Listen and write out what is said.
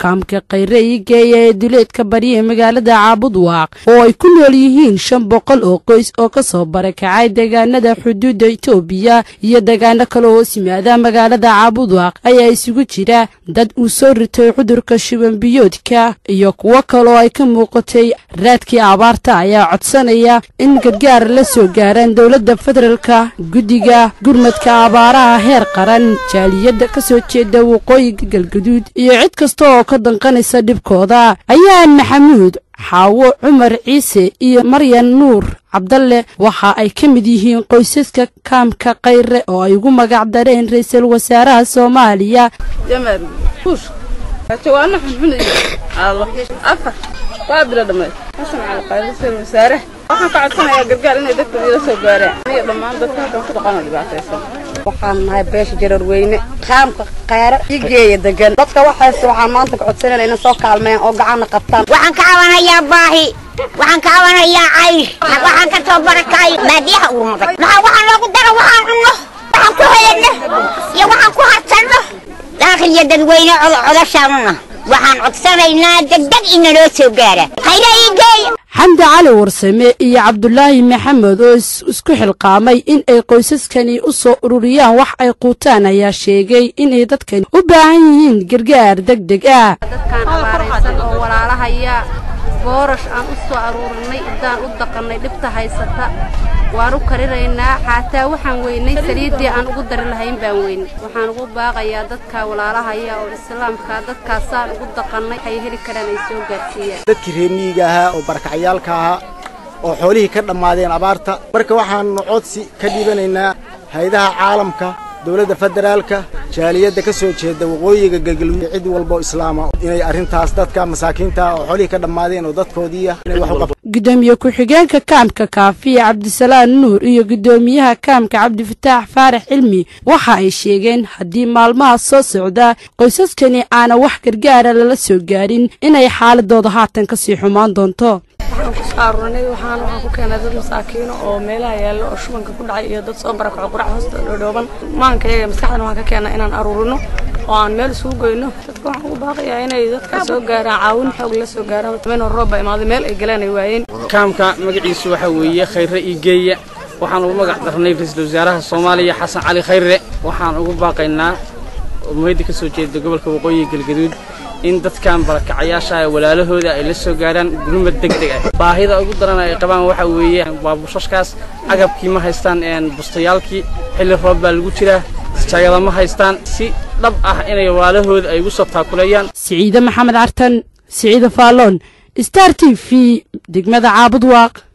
kaamka khayre ii geeya ee duleedka bariya magaalada caabudwaaq oo ay ku nool yihiin shan boqol oo qoys oo kasoo barakacay deegaanada xuduudda itoobiya iyo deegaano kale hoos yimaada magaalada caabudwaaq ayaa isugu jira dad uu soo ritay cudurka shibanbiyoodka iyo kuwo kaloo ay ka muuqatay raadkii abaarta ayaa codsanaya in gargaar la soo gaaraan dowladda federaalka guddiga gurmadka abaaraha heer qaran jaaliyadda ka soo jeeda waqooyiga galgaduud iyo cid kasta oo ka danqanaysa dhibkooda ayaan maxamuud xaawo cumar ciise iyo maryan nuur cabdalle waxa ay ka mid yihiin qoysaska kaamka khayre oo ay ugu magac dareen ra-iisul wasaaraha soomaaliya jawaano xunxun iyo afar waa bilo dhammeed xasan cali qaali sir wasaare waxaan ka codsanayaa gargaar inay dadka ila soo gaaraan iyo dhammaan dadka halkan ku dhaqan oo dhibaataysan waxaan nahay beesha jarar weyne qaamka khayre igeeya degan dadka waxaas waxaan maanta ka codsanayna inay soo kaalmeeyaan oo gacanna qabtaan waxaan ka cabanayaa baahi waxaan ka cabanayaa caysh waxaan ka soo barakay baadiyaha urmaday maxaa waxaan loogu dara waxaan cunno waxaan ku helenno iyo waxaan ku harsanno daakil iyo dadweyne codashaanuna waxaan codsanaynaa degdeg inaloo soo gaara khayra ii geeya xamdi cali warsame iyo cabdulaahi maxamed oo isku xilqaamay in ay qoysaskani u soo ururiyaan wax ay quutaan ayaa sheegay inay dadkani u baahan yihiin gargaar deg deg ah dadkaan abaaraysan oo walaalahaya boorash aan u soo aruurinay iddaan u daqannay dhibta haysata waan u karinaynaa xaataa waxaan weynay saliiddii aan ugu dari lahayn baan weynay waxaan ugu baaqayaa dadka walaalahaya oo islaamka dadkaasaan ugu daqannay waxay heli karaan ay soo gaarsiiyaan dadkii reemiyiga ahaa oo barakacyaalka ahaa oo xoolihii ka dhammaadeen abaarta marka waxaannu codsi ka dhibanaynaa hay-adaha caalamka dowladda federaalka jaaliyadda ka soo jeeda waqooyiga galgaluud cid walboo islaama inay arrintaas dadka masaakiinta oo xoolihii ka dhammaadeen oo dadkoodiiya inay wax u qabto gudoomiye ku-xigeenka kaamka kaafiya cabdisalaan nuur iyo gudoomiyaha kaamka cabdifataax faarax cilmi waxa ay sheegeen haddii maalmaha soo socda qoysaskani aana wax gargaara lala soo gaarin inay xaaladooda haatan kasii xumaan doonto waxaan ku soo aruurinay waxaan waxaan ku keenay dad masaakiino oo meelaha yaalla oo shubanka ku dhacay iyo dad soo barakaco qurac hoosta dhoodhooban maanka iyaga maskaxdana waxaan ka keenay inaan aruurino oo aan meel isugu goyno dadka waxaan ugu baaqayaa inay dadka soo gaaraan caawin xoog la soo gaaraan meel roob baa imaaday meel ay galeen ay waayeen kaamka magaciisu waxaa weeye khayre igeeya waxaan ugu magac darnay ra-iisul wasaaraha soomaaliya xasan cali khayre waxaan ugu baaqaynaa umayda ka soo jeeda gobolka waqooyiga galgaduud in dadkan barakacayaasha ee walaalahooda ay la soo gaaraan gurmad deg deg ah baahida ugu daran ay qabaan waxaa weeye waa bushashkaas agabkii ma haystaan bustayaalkii xilli roob baa lagu jiraa jaagada ma haystaan si dhab ah inay walaalahooda ay ugu soo taakuleeyaan siciide maxamed cartan siciide faalloon star t v degmada caabudwaaq